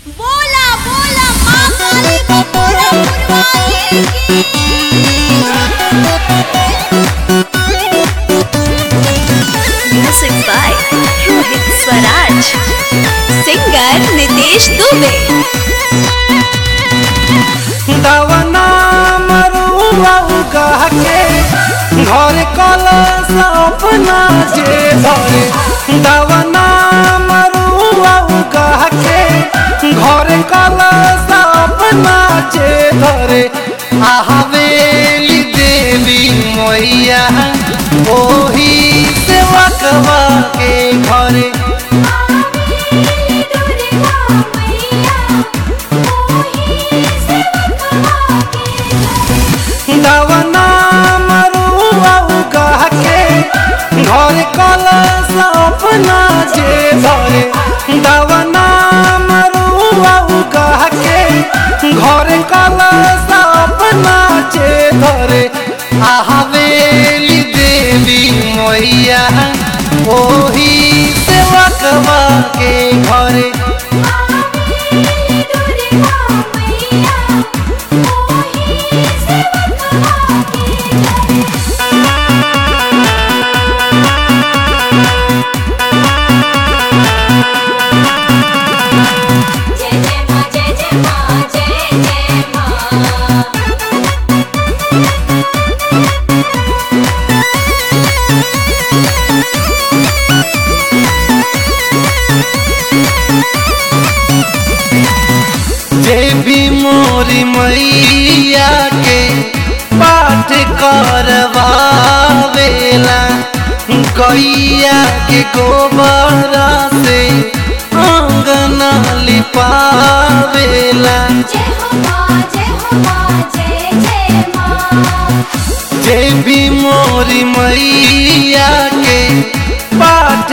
बोला बोला माँ काली को पूरा पुरवाए की Music by Rohit Swaraj. Singer Nitesh Dubey. दवना मरुआ उगा के घर कलश अपना जे भरे दवना मरुआ उगा के घर कलश अपना जे भरे आहवेली देवी मैया ओही सेवकवा के घरे दवना मरुआ उगा के घर कलश अपना जे भरे दवना मरुआ उगा के घर कलश अपना जे भरे आहवेली देवी मैया ओही सेवकवा के घरे जय जय माँ जय जय माँ जय जय माँ जे भी मोरी मैया के पाठ करवावेला गैया के गोबर से अंगना लिपावेला जय हो माँ जय हो माँ जय जय माँ जे भी मोरी मैया के पाठ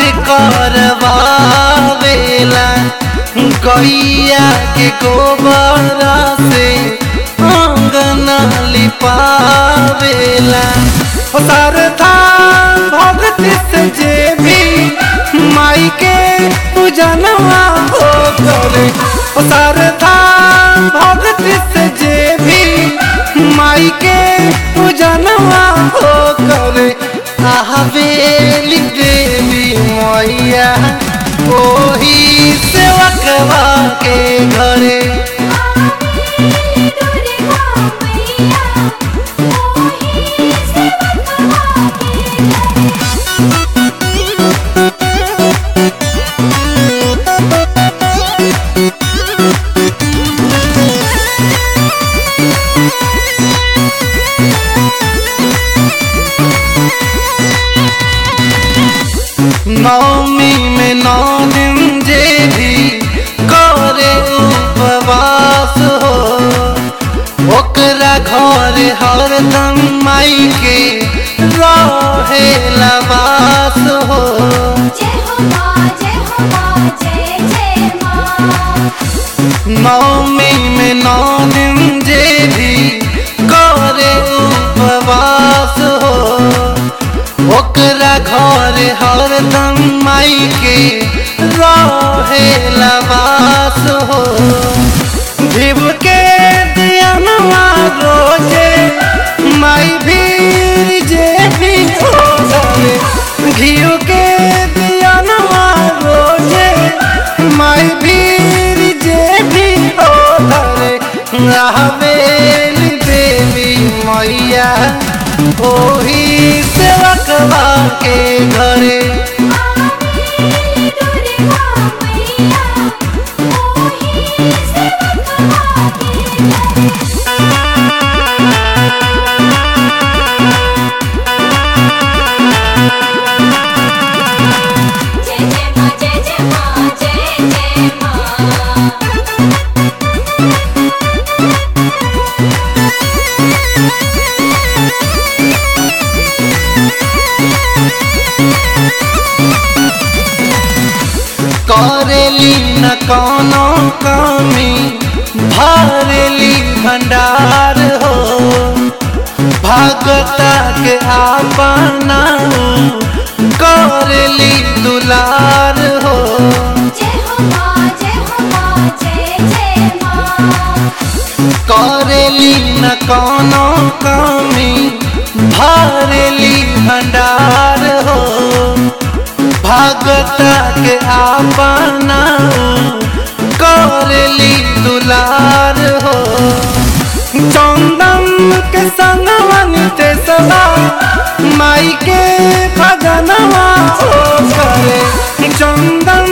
करवावेला गैया के गोबर से अंगना लिपावेला ओ सरथा भक्ति से जे भी माई के पूजनवा हो करे ओ सरथा भक्ति से जे भी माई के पूजनवा हो करे आहवेली देवी मैया ओही सेवकवा के घरे नौमी में नौ दिन जे भी करे उपवास हो ओकरा घर हरदम माई के रहे लवास हो जय हो माँ जय हो माँ जय जय माँ नौमी में नौ दिन जे भी करे उपवास हो ओकरा घर हरदम माई के रहे लवास हो भिव के दियनवा रोजे माई भीर जे भी हो जावे घियो के दियनवा रोजे माई भीर जे भी हो धरे हवेली देवी मैया ओही सेवकवा के घरे जय जय माँ जय जय माँ जय जय माँ करेली न कोनो कमी भरेली भंडार हो भगता के आपना करेली दुलार हो जय हो माँ जय हो माँ जय करेली न कोनो कमी भरेली भंडार हो भगत के अपना करेली दुलार हो चंदन के संगवन ते सदा माई के खजनवा हो करे चंदन